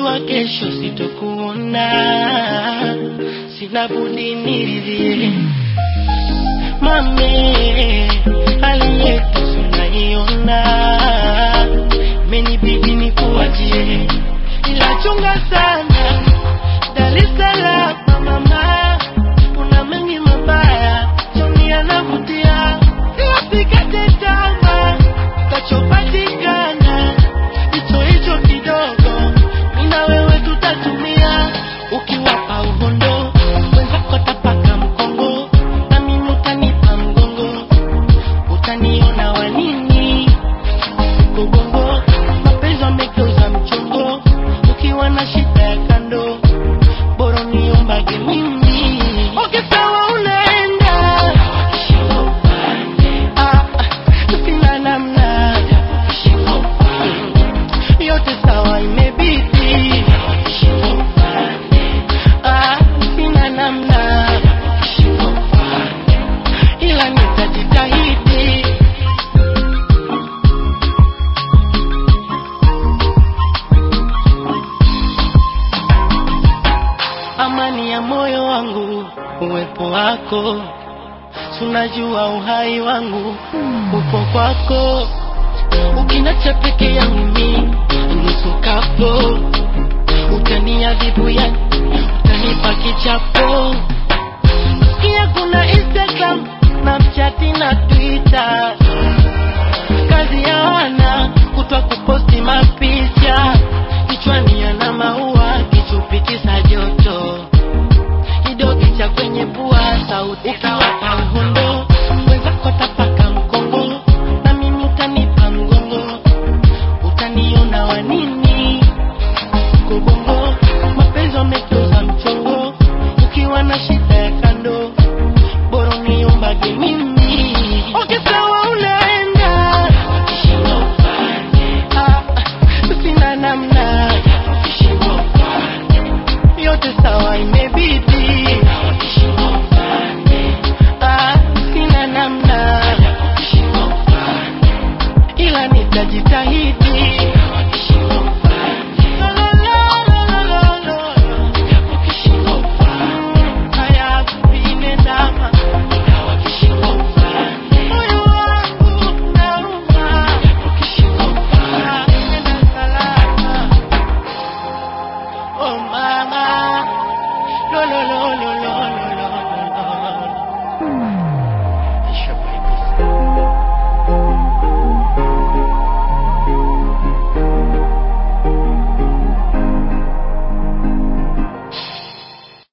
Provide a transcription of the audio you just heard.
najua kesho sitokuona, sina budi niridhie. Mame, hali yetu tunaiona, menibidi nikuachie, ila chunga sana Dar es Salaam mama, kuna mengi mabaya, choni yanavutia, usikate tamaa, tachopatikana hicho hicho kidogo, mimi na wewe tutatumia, ukiwapa uhondo wenzako tapaka mkongo, na mimi utanipa mgongo, utaniona wanini kugongo, mapenzi wamegeuza mchongo, ukiwa na shida ya kando bora niombage mimi. Okay, sawa unaenda Ah, sina namna yote sawa imebidi Ah, sina namna ila nitajitahidi amani ya moyo wangu, uwepo wako, tunajua uhai wangu upo kwako, ukinacha peke yangu mi nusu kapo, utaniadhibu ya utanipa kichapo. Sikia kuna Instagram, Snapchat na Twitter, kazi ya wana kutwa kuposti mapicha, kichwani yana maua, kichupi kisa joto kidogi cha kwenye pua, sauti ukiwapa uhondo, wenzako tapaka mkongo, na mimi utanipa mgongo, utaniona wanini kubongo, mapenzi wamegeuza mchongo, ukiwa na shida ya kando, bora uniombage mimi. Okay, sawa unaenda, Ah, sina namna yote sawa imebidi Ah, sina namna ila nitajitahidi La, la, la, la, la, la, la. Haya vinendama moyo wangu unauma Ah, nenda salama Oh mama, lo lo lo lo lo lo